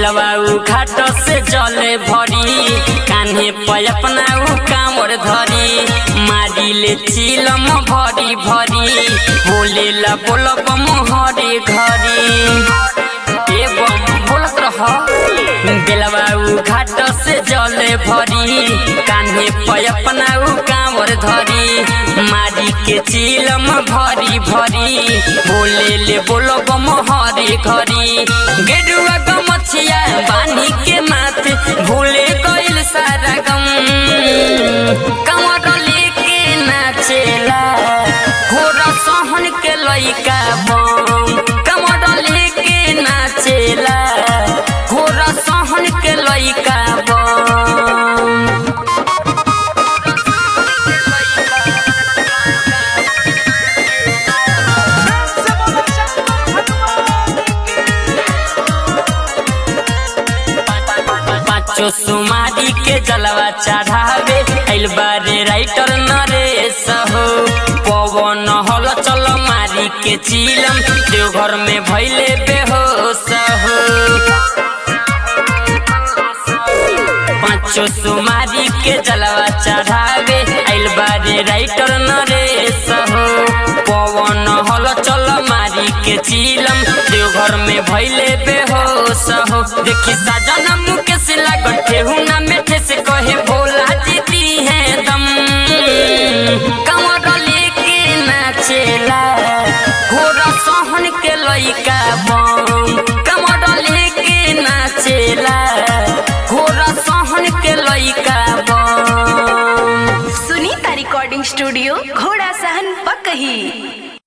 बेलवा उ घाट से जले भरी कान्हे पे अपना उ कामर धरी मारी ले चिलम भरी भरी बोले ला बोलब मोहरे घरी ए बम बोलत रह बेलवा उ घाट से जले भरी कान्हे पे अपना उ कामर धरी मारी के चिलम भरी भरी बोले ले बोलब मोहरे घरी गेरुआ गमछिया बानी के माथ भूले गइल सारा गम कमर लेके नाचेला घोड़ा सहन के लइका बम कमर लेके नाचेला घोड़ा सहन के लइका बम पाँचो सुमारी के जलवा चढ़ावे आइल बारे राइटर नरेश हो पवन हल चल मारी के चिलम देवघर में भैले बेहोश हो पाँचो सुमारी के जलवा चढ़ावे आइल बारे राइटर नरेश हो पवन हल चल मारी के चिलम देवघर में भैले बेहोश हो देखी साजना मुकेश लागल ठेहुना में ठेस कहे भोला जीती है दम कमर लेके नाचेला घोड़ा सहन के लइका बम कमर लेके नाचेला घोड़ा सहन के लइका बम सुनीता रिकॉर्डिंग स्टूडियो घोड़ा सहन पकही